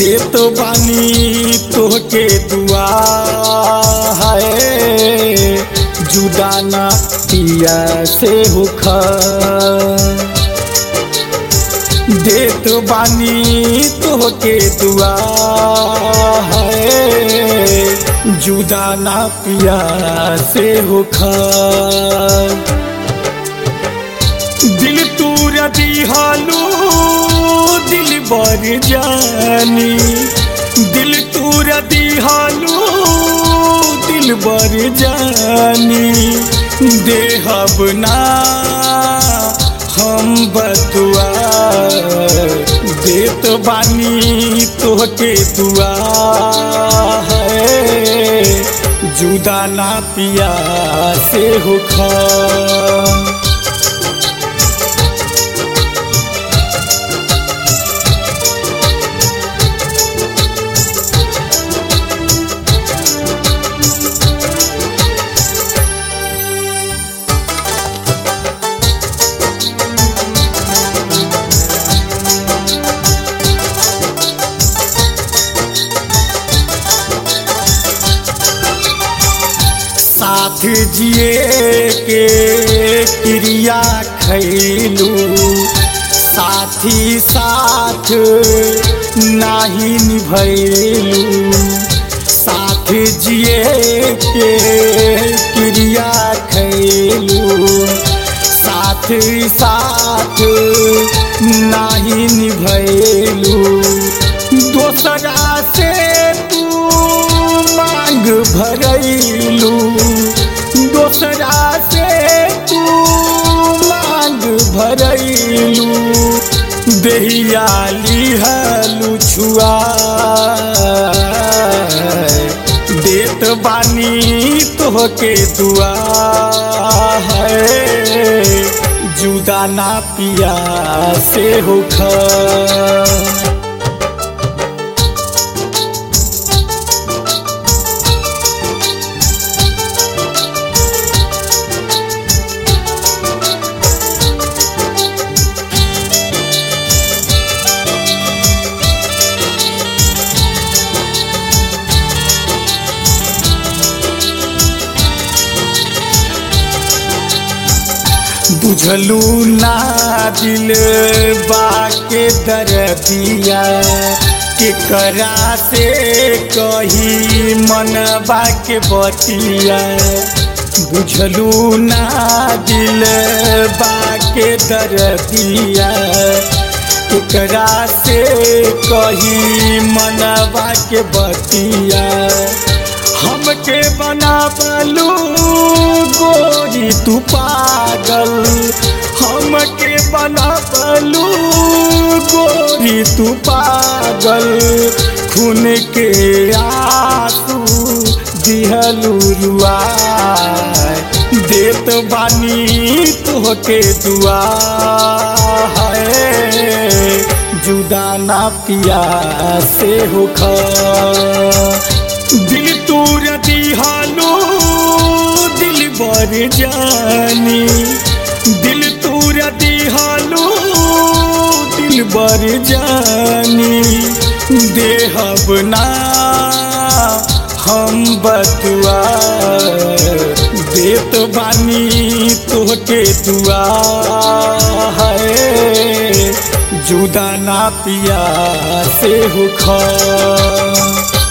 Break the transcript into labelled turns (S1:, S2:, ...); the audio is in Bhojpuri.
S1: देत बानी तोहके दुआ है जुदा ना पिया से होख देत बानी तोहके दुआ है जुदा ना पिया से होख दिल तूर दिहालू दिल बर जानी दिल तूर दिहालू दिल बर जानी देहब ना हम बतुआ देत बानी तोहके दुआ है जुदा ना पिया से होखा साथ जिए के क्रिया खैलू साथी साथ नाही निभैलू साथ जिए के क्रिया खैलू साथ साथ नाही निभैलू दोसरा से तू मांग भरैलू दोसरा से तू मांग भरैलू देहिया लिहलू छुआ देत बानी तोहके दुआ है जुदा ना पिया से होखा बुझलू ना दिल बाके दर्दिया के करा से कही मन बाके बतिया बुझलू ना दिल बाके दर्दिया केकरा से कही मन बाके बतिया हमके बना पलू गोरी तू पागल हमके बना पलू गोरी तू पागल खून के आंसू दिहलू रुआ देत बानी तोहके दुआ है जुदा ना पिया से होखा दिल तूर दिहालो दिल बर जानी दिल तूर दिहालो दिल बर जानी देहब ना हम बतुआ देत बानी तोहके दुआ है जुदा ना पिया से होखा